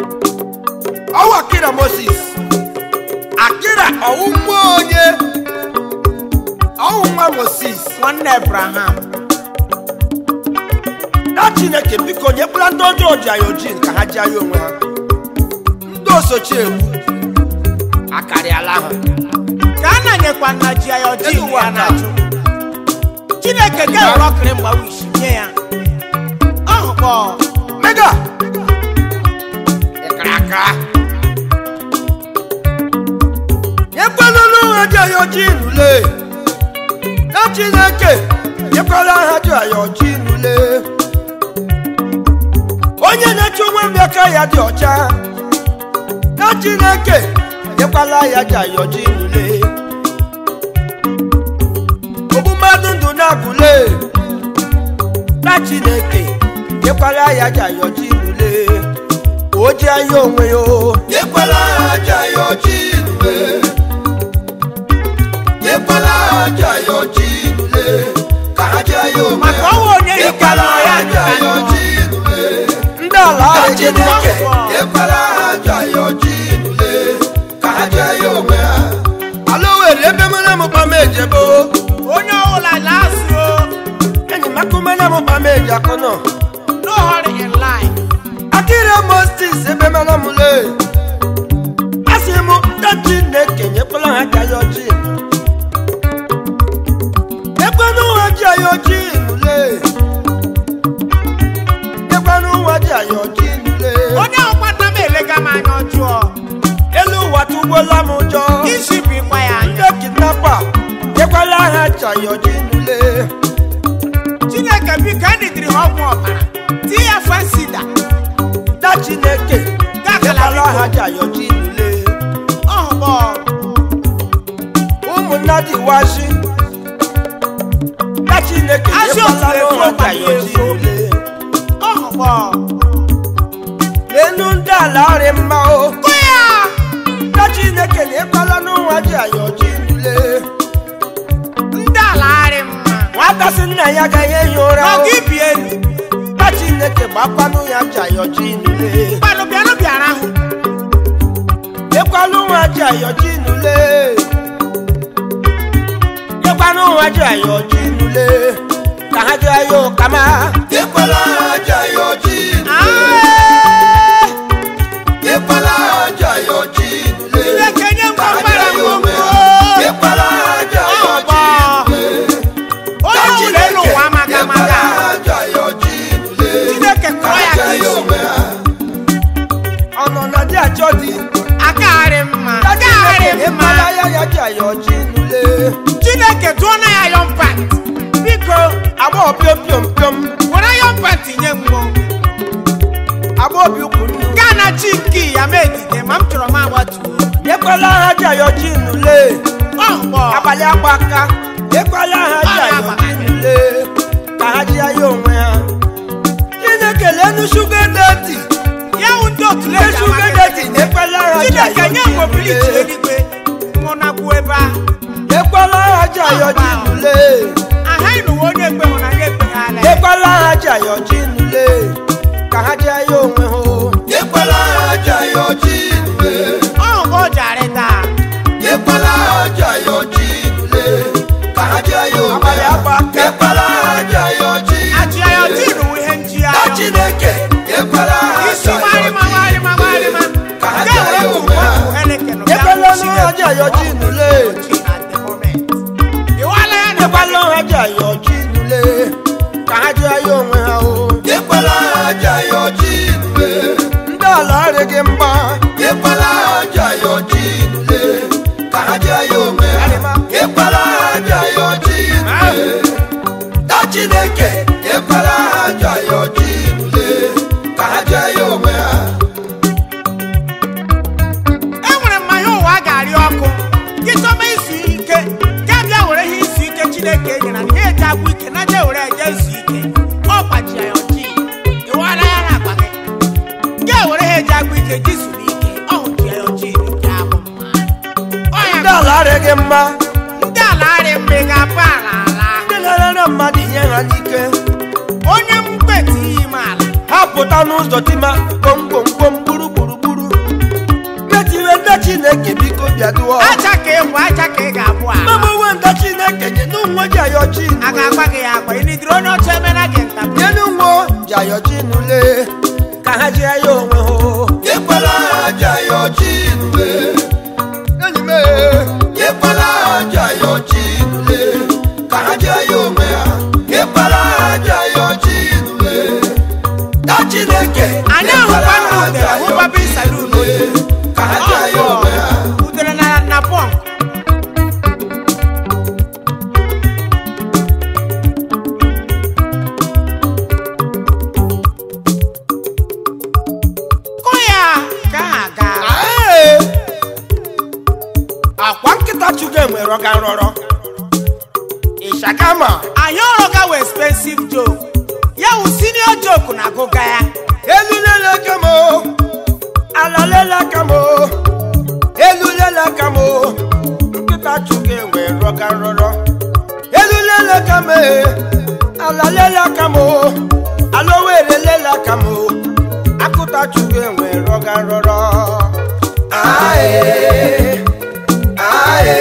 ọwụ akira moses akira ọwụ nwa onye ọwụ nwa moses nwanne abraham na chineke biko nyekwala ndị ọjọọ ji anyị ojii ka ha ji anyị onwe ha ndị osochi egwu akarịala ha ka a na-anyekwa nna ji ya ọjị Elu ụwa ya na-ajụ chineke ga-ewere ọkịrị mgbawa isi nye ya ọhụkpọ mega ịkara aka nyekwala ha ji anyị ojii nule na chineke nyekwala ha ji anyị ojii nule onye na-eche onwe m aka ya dị ọcha na chineke nyekwala ya ji anyị ojii nule ogbu mmadụ ndụ na-agụle na chineke nyekwala ya ji anyị ojii nule ka o ji anyị onwe ya o Nyekwala aja ya ọjị nule. Nyekwala aja ya ọjị nule. Ka ha jaa ya onwe maka ha. ọnwa onye ike Nyekwala nọ ya aja ya nọ ọjị nule. ndị ala Ka ahụ dị mma Chineke nyekwala aja ya ọjị nule. Ka ha jaa ya onwe ha. ala owere ebe mere m kpama ejebo onye ọbụla na-asị o enyi m akụmene m kpama eji akụ nọ no hurry in life akịrị mostis ebe mere m le asị m ndị chineke nyekwala ha ka ya ọjị ekwenụ ha ji anyị ọjị nule ekwenụ ha ji anyị ọjị nule onye ọkwa nna m elega m anya ọjọọ elu ụwa tụgbuola m ụjọ isi bụ ịkwa ya anya ndị kidnapa nyekwala ha ji anyị ọjị nule chineke biko enidiri ha ọgwụ ọbara tie ya fasida da chineke nyekwala ha ji anyị ọjị nule ọhụkpọ ụmụnna dị washi da chineke Asị nyekwala otu ha efu ji anyị ọjị efu. nule ọhụkpọ n'elu ndị ala ọrị mma o kụ ya da chineke nyekwala n'ụwa ji anyị ọjị nule ndị ala arị mma nwata sị nna ya agaghị ehi ụra o n'ọga ibi elu da chineke gbakwanụ ya ji anyị ọjị nule mmanụ bịanụ bịara hụ Ekwanụ nwa ji ayọ̀jí nulẹ̀. Ekwanụ nwa ji ayọ̀jí nulẹ̀. Ka ha ji ayọ̀ kama. Nyekwala aja ya ọjị nule. Nyekwala aja ya ọjị nule. chineke nye Ka ngwa ha jaa mgbara ya onwe ngwongwo ha. Nyekwala aja ya ọhụkpọ ọjị nule. onye ọbụla elu ụwa amaga amaga chineke kụọ ya ka isi Ọnọ na di ajọ di. akagharị mma Ka akagharị Chineke mma ekwala ya ya ji ayọ̀jí nulẹ̀. chineke tụọ na ya yọm pat biko Agbọghọ piom piom piom. were yọm pat nye mmụọ Agbọghọ bi ukwu nnu. gaa na chi nke ya ma edide ma m chọrọ m agbatuo Ekwala ha ji ayọ̀jí nulẹ̀. ọhụkpọ Abalị agba aka. Ekwala ha ji ayọ̀jí nulẹ̀. Ka ha ji ayọ̀ onwe ha. Chineke lenu shuga deti. ya wụ ndị otu Ndị leji shuga amaghị deti na-ekwala ha ji chineke nye ayọ̀jí m obiliti nulẹ̀. eluigwe nwụ na kwuo ebe ahụ Ekwala ha ji ayọ̀jí nulẹ̀. ahaghị n'ụwa onye ekpe hụ na ya ekpeghala ya Ekwala ha ji ayọ̀jí nulẹ̀. Ka ha ji ayọ̀ onwe ha. Nyekwala aja ya ọjị nule. ọhụkpọ jari taa Nyekwala aja ya ọjị nule. Ka ha jaa ya onwe Abalị ha. agba aka. Nyekwala aja ya ọjị achị ya ọtị n'uwe ihe nji ya Ka Chineke nyekwala isi aja ya gbarịma ọjị gbarịma gbarịma Ka ha Nke jaa ya were onwe ha. tụwa Heineken bịa Ekwela kpuchie ha ji ayọ̀jí nulẹ̀. at the moment. Ịwala ya na Ekwala ha ji ayọ̀jí nulẹ̀. Ka ha ji ayọ̀ onwe ha o. Nyekwala aja ya ọjị nule. Ndị ala arịghị mgba. Nyekwala aja ya ọjị nule. Ka ha jaa ya onwe ha. Nyekwala aja ya ọjị nule. Na Chineke nyekwala aja ya ọjị nule. Ka ha jaa ya onwe ha. e nwere mmanya ụwa a ga-arị ọkụ gị chọba izu ike ga bịa were ihe izu ike chineke nyere na ihe eji agwụ ike na je were eje izu ike ọ gbaji ya ọjị ịwala ya na akpa gị ga were ha eji agwụ ike ji zuru ike ọ hụji ya ọjị nke abụ mma Ọ ya Ndị ala arịghị mma. ndị ala arị mgbe ga-apụ ala ala Ndị na-ere mmadụ ihe ha n'ike. onye mkpeti iyi m ala Ha pụta n'ụzọ tima. Kom kom kom gburugburu chineke biko bịaduo aja ka ị bụ aja ka ị ga-abụ a mama uwe nda chineke nye n'ụwa ji ayọ a chinule ga-agba gị ya agba ịnidiri onye ọcha emena gị nta nye n'ụwa ji ayọ chinule ka ha ji ayọ onwe ha Yekwala aja yọ Chinule. enyi m Yekwala aja yọ Chinule. Ka ha jee ya onwe ha. Yekwala aja yọ Chinule. Na Chineke. anyị ahụkwa nna udere hụkwa bisalun Ka ha jee ya onwe ha. udere na na pọnk kụ ya ka ha gaa Ee. akwa nkịta chukwu enwe rọga nrọrọ ịshagama anyị ọrọga wee expensive joke ya wụ senior joke na agụga ya elu lele aka m o, ala lele aka m o, elu lele aka m o. nkịta chukwu enwe rọga nrọrọ elu lele aka m e, ala lele aka m o, ala owere lele aka m o. akụta chukwu enwe rọga nrọrọ Aye, aye,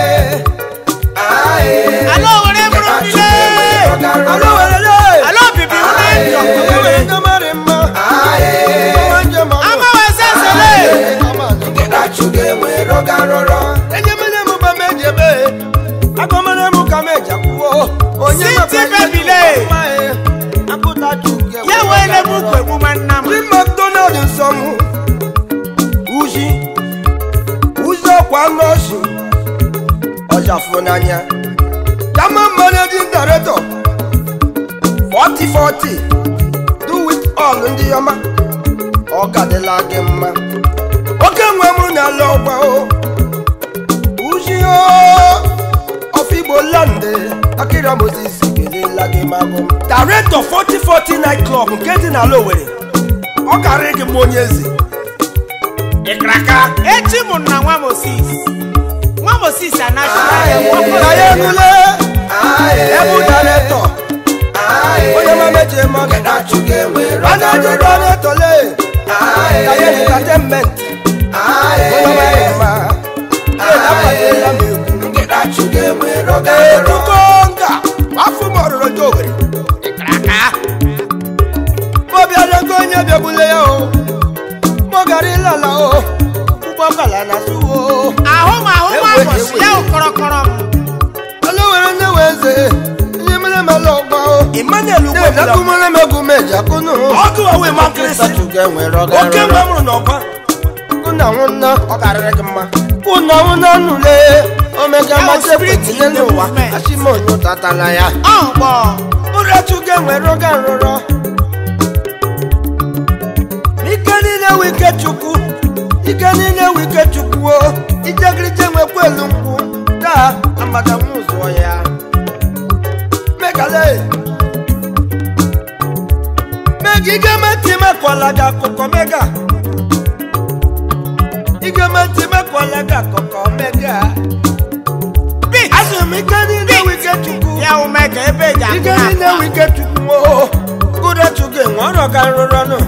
aye. ala owere bụrụ mmiri Ala owere le. ala obibi ụlọ ndụ Ewere ndị mara mma. Ọma njem ọma. ama wee sesele Nkịta Chukwu enwe rọga rọrọ. enyemele m ba meji ebe agọmere m ka meji akwụwo onye Siti maka ihe bebile. dị mma, eh. akụta chukwu ya wee le m ukwu egbuma nna m Di McDonald nsọ m uzi uzi ọkwa nọọsụ ọjafụ n'anya German managing director 4040 do with all ndị ọma ọ gadịla gị mma oke nwe m n'ala ọgba o uzi o ọfigbo lande akịra moses kelela gị magụ director 4040 night club nke dị n'ala Owerri ọ karịrị gị m onye eze ịkraka echi mụ na nwa mosis nwa mosis anachila na ya enule ebu director onye mameji mmadụ Nkịta Chukwu enwe rọga manager rọrọ. director le na ya entertainment onye maghị mma na-akwanyela m egwu Nkịta Chukwu enwe rọga rọrọ. ebuko nga afọ m ọrụrụ ndị Owerri ịkraka obiara ego onye bịagbule ya o mọgara ịlala o ụgbọ ọkala na asụ o ahụ m ahụ nwa ụbọchị ya wụ kọrọkọrọ m ala were nne wee ze ihe mere m ala ọgba o emmanuel na-edakumere m egwu meji akụnụ ọgụ owe makịrịsị oke mgbe mụrụ n'ọgba ụna nwụnna ọ karịrị gị mma ụna nwụnna nụle omega Ya bụ machi spirit ekwetinye in the n'ụwa movement. achịmonyo tatala ya ọgbọ ụrọchukwu enwere oge nrụrọ ike niile wụ ike chukwu ike niile wụ ike chukwu o ijegirije nwekwa elu nkwụ taa amada nwa ụzọ ya megale mega igemeti mekwala gị akụkọ mega igemeti mekwala gị akụkọ mega bit azụ m ike niile wụ ike chukwu ya wụ mega ebe eji akụ ike na niile akụ wụ ike chukwu o kụdachukwu enwe ọrụ ka nrụrọ nụ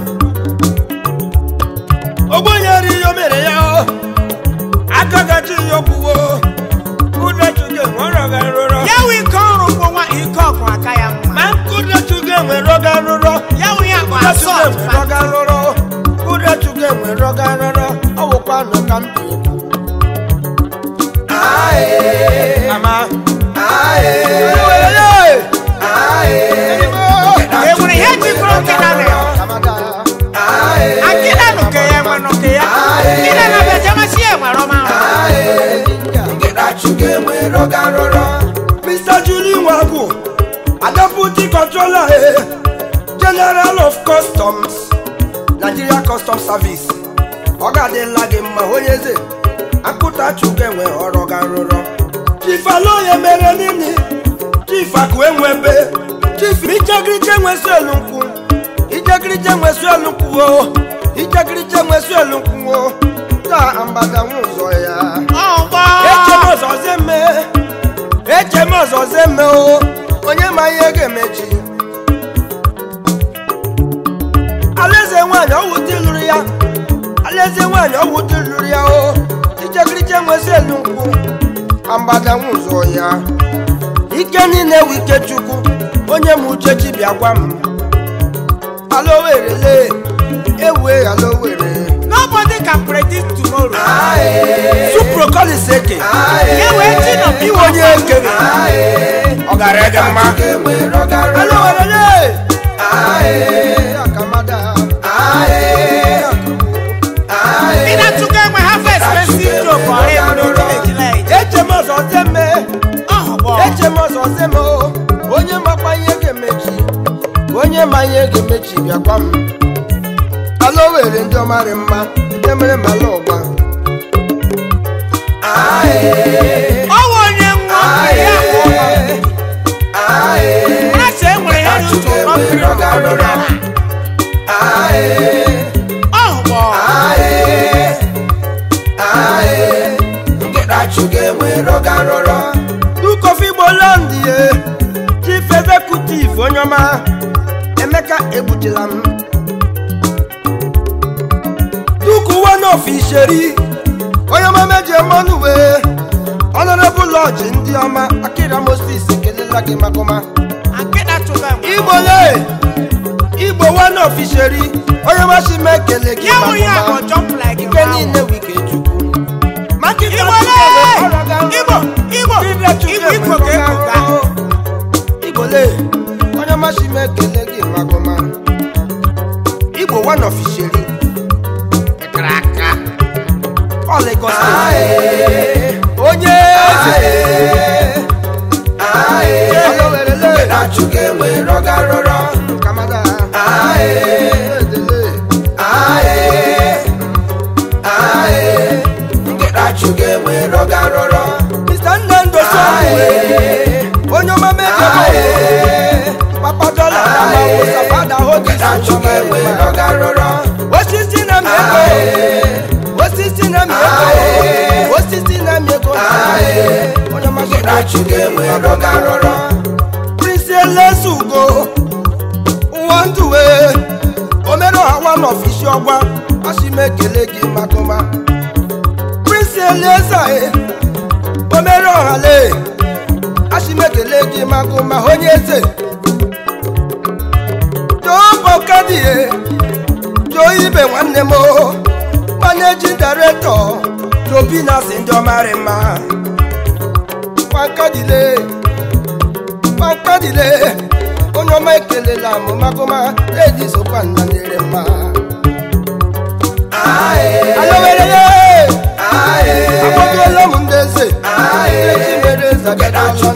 ogbonyere ihe o mere ya o aka gaji ihe okwuwo kụdachukwu enwe ọrụ ka nrụrọ ya wụ ike ọrụ bụ nwa ike ọgụ aka ya mma ma kụdachukwu enwe rọga nrụrọ ya wụ ya bụ kụdachukwu asọt enwe rọga nrụrọ kụdachukwu enwe rọga nrụrọ ọ bụkwa nụ ka m bi ama e nwere ihe jikọrọ nkịta na ya akịda nụke ya enwe nụke ya nkịda na bejamasị ya nwere ọma Nkịta Chukwu enwe rọga rọrọ. Mr. Julie Nwagu, a deputy controller, eh, General of Customs, Nigeria Customs Service. Ọ ga-adịla gị mma onye eze akụta chukwu enwe ọrụ ga nrụrọ chief aloye mere nini chief akụ enwebe chief ijegirije nwesi elu nkwụ ijegirije nwesi elu nkwụ o ijegirije nwesi elu nkwụ o taa ambada nwe ụzọ ya ọgbọ eche m ọzọze mme eche m ọzọze mme o onye ma ihe ga-emechi alaeze nwaanyị ọwụ di lụrụ ya alaeze nwaanyị ọwụ di lụrụ ya o krichekriche nwezi elu nkwụ amgbada nwụzọ ya ike niile wụ ike chukwu onye m uche chi bịa gwa m alowerele ewue alowere nobody can predict tomorrow suprokoliseke ya wee chi nọ iwe onye ekere ọ gara ege mma alowerele akamada ị na-atụgo enwe ha fa expensive joke ọrịa eburu ejila eje eche m ọzọ zeme ọhụgbọ eche m ọzọ zeme o onye makwa ihe ga-emechi onye ma ihe ga-emechi bịakwa m ala were ndị ọmarị mma ndị mere mala ụgba ọwụ onye nwa ya hụọ ha si enwere ya n'otu ụlọ mmiri ọdịnala ọhụgbọ dukofi gboland ye chief executive onye ọma emeka egbutila m duku one of isheri onye ọma meje mmanụ wee honorable lodge ndị ọma akira moses kelela gị maka ọma akịda tụgo enwe igbo le igbo one of isheri onye ọma si m ekele gị ya wụ ya maka bụ ọma jump like ike niile wike chukwu maka ike igbo le igbo igbo igbo igbo ga-ekoga igbole onye masị m ekele gị magụma igbo one of isheri ekere aka ọ Lagos steeti. onye eze Olowerele. Kamada. Edele. Mr. Nnamdi Osuagwe. onye ọma mejọ papa dọla na ma wụsa fada hodis osisi na m ego osisi na m ego osisi na m ego onye ọma prince elesugo ụwa ndụwe omere ọhawa n'ọfisi ọgwa asị m ekele gị maka ọma prince elezae omere ọhale asị m ekele gị maka ọma onye eze jobọkadie jo ibe nwanne m o managing director jobinasi ndị ọmarị mma makadile makadile onye ọma ekelela m makọma edi sokwa nna nyere mma alowerele akpọtụola m ndị eze eji mere zagadalọ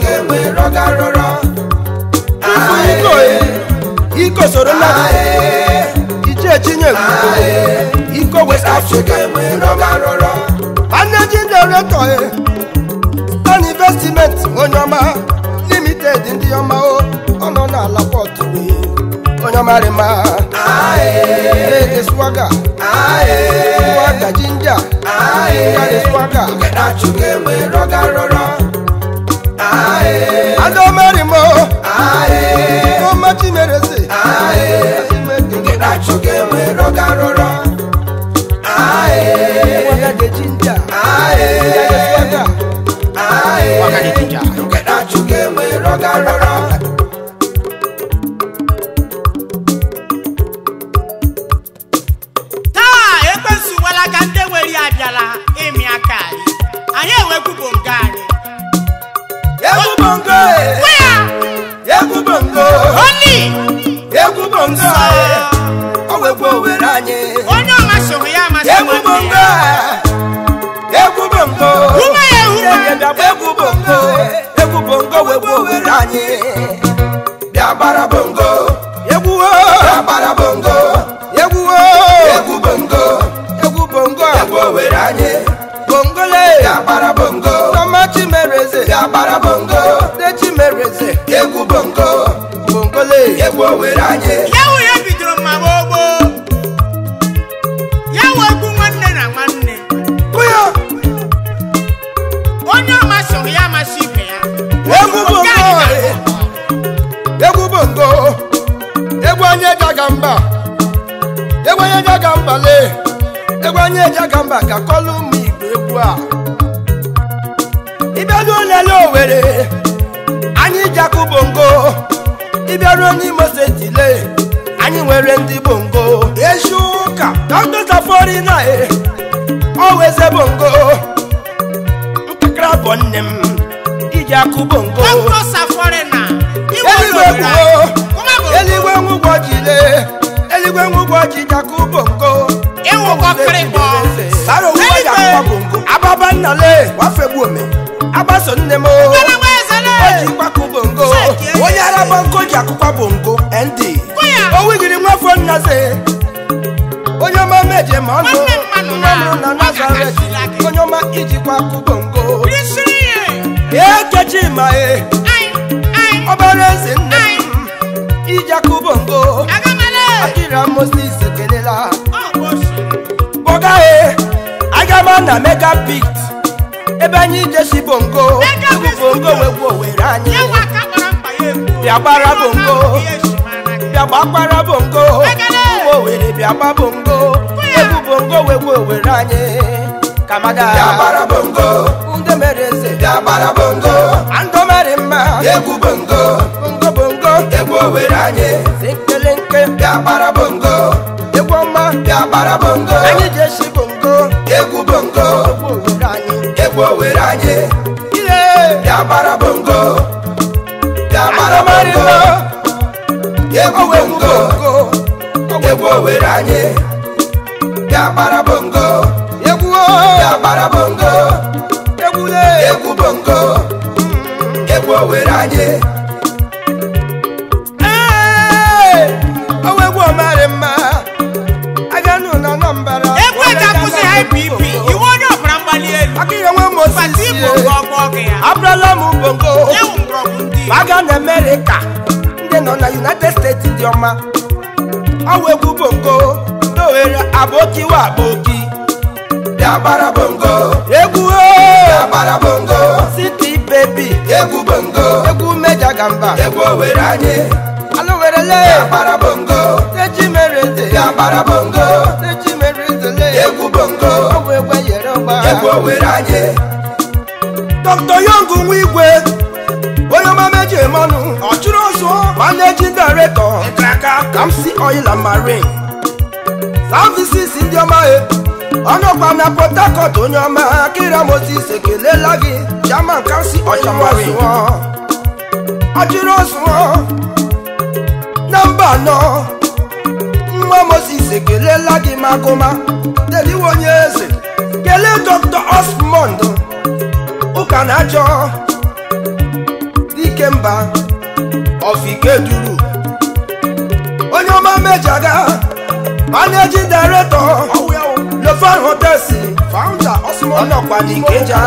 tupu iko iko soro mmadụ ije chinye iko west africa managing director Stan investment onye ọma limited ndị ọma o ọ nọ n'ala pọtụ onye ọma rị ma ede swaga swaga jinja jinja swaga ada ọmarị mo ọma chimereze swaga de jinja jinja de swaga swaga de jinja taa ekwensu walaga ndị nwere ya abịala ịmị aka anyị anyị enwekwubo nke anyị egwu bongo Gwa ya egwu bongo oni egwu bongo ọ wegbu owere anyị onye ọmasịhụ ya amasị egwu bongo egwu bongo Hụma ya ehuma. egwu bongo egwu bongo wegbu owere anyị Bịa gbara bongo, egwu o bịa gbara bongo, egwu o egwu bongo, egwu bongo egwu owere anyị. bongole Bịa gbara bongo, ọma chimereze bịa gbara bongo, de chimereze egwu bongo, bongole egwu owere anyị. ya wụ ya bidoro mma gbogbo ya wụ egwu nwanne na nwanne kụya onye ọmasịhụ ya amasị ibe ya egwu Nke bongo anyị na- egwu bongo egwu anyị ejaga mba egwu anyị ejaga mba le egwu anyị ejaga mba ka kọlụ ụmụ igbo egwu a ịbịaruo n'ele owere anyị ji akụ bongo ịbịaruo n'imo steeti le anyị nwere ndị bongo ezi ụka dr safari na e ọweze bongo ntakịrị bụ nne m iji akụ bongo Dr. Saforina, iwe eluigwe obodo kwuo anyị. Kuma bụ eluigwe nwụgwọ jile eluigwe nwụgwọ ji jakụ bongo ịwụkọ kịrịkpọ. sara owuwe Eluigwe. jakụkwa bongo ababa nnale wafegbu ome agbaso nne m o Gbara nwa ezele. o ji kwakụ bongo Seki onye ara bongo ji akụkwa bongo nd Kwụya. o wigiri nwafọ nnaze onye ọma meje ma ọnụ Nwanne mmanụ nne m na- na ọ nazaret ga-akasịla gị. onye ọma ijikwa akụ bongo Risiri ihe. ekechi ma e Anyị, anyị, ọbara eze nne m iji akụ bongo agamale. akira moses kelela Ọ bụ osi. kpọga e aga m na mega pit ebe anyị jesi bongo Mega egwu Pit bongo Studio. wegwu owere anyị Ya nwa aka kpọrọ mkpa ya egwu. Bịa gbara Ịrụ bongo. ọma ihe esi mara gị. bịa gbakwara bongo Ekele. ụmụ owere bịa gba bongo ya. egwu bongo wegwu owere anyị kamada bịa gbara bongo ndị mere eze bịa gbara bongo andụ mere mma egwu bongo bongo bongo egwu owere anyị sekele nke bịa gbara bongo egwu ọma bịa gbara bongo anyị jesi bongo egwu bongo egwu owere anyị egwu owere anyị ile bịa gbara bongo bịa gbara andụ mere bongo mma egwu ọwụ egwu bongo bongo egwu owere anyị bịa gbara bongo egwu bịa gbara bongo egwu le egwu bongo egwu owere anyị Ee, ọwụ egwu ọmarị mma aganụ na nọmbara Egwu eji akwụsị IPP, iwu onye ọbara mgbali elu. akịrị nwe Pati moses Igbo nke ọgbọ gị ya. abrala m bongo Ya wụ mgbọrọgwụ ndị Igbo. aga na amerịka ndị nọ na united states dị ọma ọwụ egwu bongo ndị ohere abokiwa aboki bịa gbara bongo egwu bịa o gbara bongo city baby egwu bongo egwu meja gamba egwu owere anyị alụwerele bịa gbara bongo techi mere eze bịa gbara bongo techi mere eze le egwu bongo ọwụ egwu enyere ọgba egwu owere anyị dr yong nwa igwe onye ọma meji emanụ ọchụrụ ọzọ managing director nkraka kamsi oil and marine services ndị ọma e ọnụkwa na port harcourt onye ọma akira moses ekelela gị chairman kamsi oil and marine ọchụrụ ọzọ na mba anọ nwa moses ekelela gị magụma deliwe onye eze kelee dr osmond ụka na-achọ dike mba ọfike duru onye ọma mejaga managing director lefan hotels founder ọnọkwa n'ikeja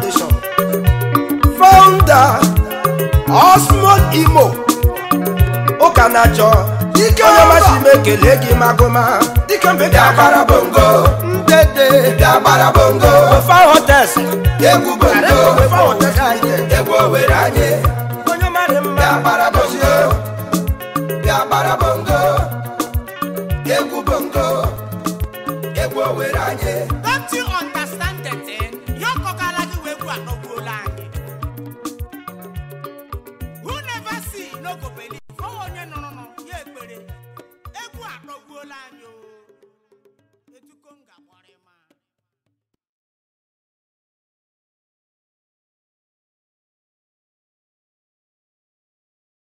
founder osmond imo ụka na-achọ dike onye ọma si m ekele gị magụma dike mbe bịa gbara bongo ndede bịa gbara bongo lefan hotels egwu bongo lefan hotels anyị egwu owere anyị onye ọma dị mma bịa gbara bongo bịa gbara bongo egwu bongo egwu owere anyị Don't you understand the thing? Ya ọkọkala gị wee egwu anọgbuola anyị. Who never see no go believe. Ọ wụ onye nụrụ nụ, ya ekpere. Egwu anọgbuola anyị o. Etuko m ga-agbọrọ ịma.